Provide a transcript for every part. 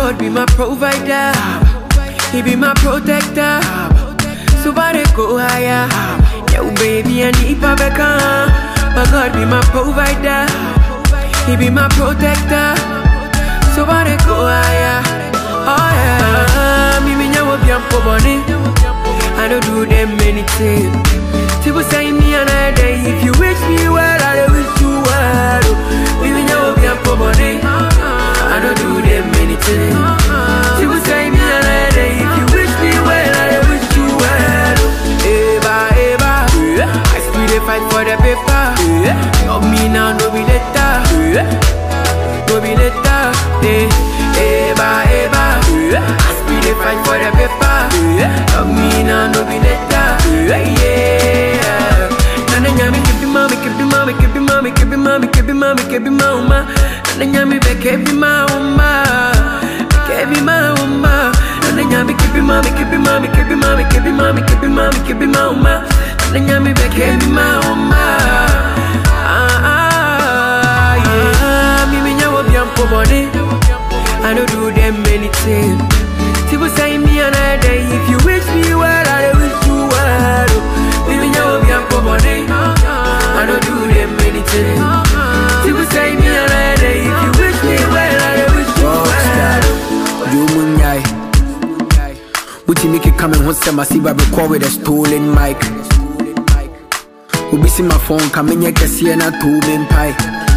God be my provider. He be my protector. So I dey go higher. Yo, baby, I need Pabeka. My God be my provider. He be my protector. So I dey go higher. Oh yeah. Me me nyawo bi ampo boni. I don't do them anything. People say me another day. If you wish me well, I dey wish you well. Me me nyawo bi ampo boni. I don't do them anything. People say me another day. If you wish me well, I dey wish you well. Eva, Eva. I still dey fight for the paper. Love me now, no be later. No be later. Eh, Eva, Eva. I still dey fight for the paper. Love me now, no be later. Yeah. Nana nyami kebi mami, kebi mami, kebi mami, kebi mami, kebi mami, kebi mama. Nana nyami be kebi mama, kebi mama. Nana nyami kebi mami, kebi mami, kebi mami, kebi mami, kebi mami, kebi mama. Nana nyami be kebi mama. Ah ah yeah. Me me nyawo biampo body. I don't do them anything. People say me another day. If you wish me well, I dey wish you well. Me me nyawo biampo body. I don't do them anything. People say me another day. If you wish me well, I dey wish you well. You munyai. Buti Mickey coming home, say, see I record with a stolen mic. Ubi see my phone, come in, can see na two men pie.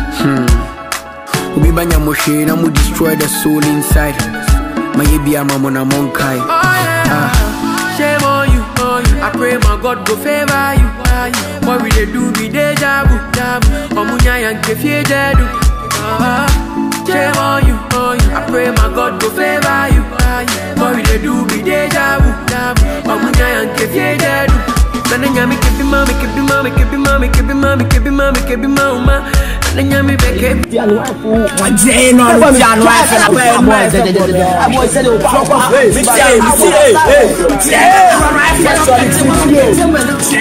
Hmm. Ubi banya moshe, na mu destroy the soul inside. My baby, I'm on a monkai. Oh yeah. Shame on you, on you. I pray my God go favor you. What we dey do be deja vu, deja vu. Omunya yang kefie dedu. Ah, Shame on you, on you. I pray my God go favor you. What we dey do be deja vu, deja vu. Omunya yang kefie dedu. Nana nyami kebi mami, kebi mami, kebi mami, kebi mami, kebi mami, kebi mama. Nana nyami be kebi. Jane on the piano, I feel like a boy. A boy said, "Oh, fuck off." Hey, hey, hey, hey, Jane, I feel like a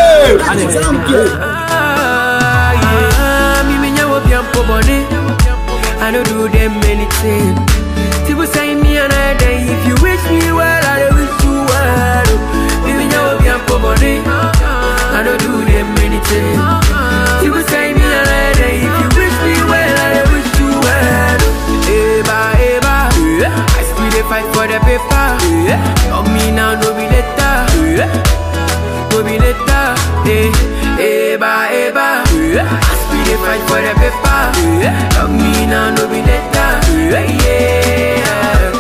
Jane. Ah, yeah. Me me nyawo biampo body. I don't do them anything. People say me another day. If you wish me well, I dey wish you well. Me me nyawo biampo body. I don't do them anything. People say me another day. If you wish me well, I dey wish you well. Eba, eba. I still dey fight for the paper. Love me now, no be later. No be later. Eh, eba, eba. I still dey fight for the paper. Love me now, no be later. Yeah.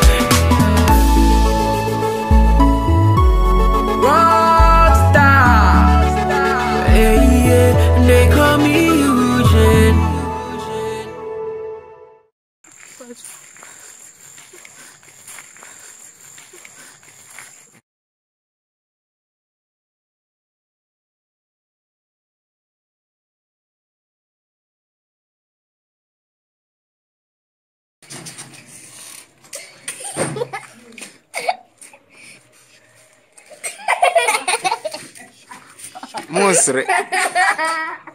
Rockstar. Hey, yeah. They call me Eugene. Monstre.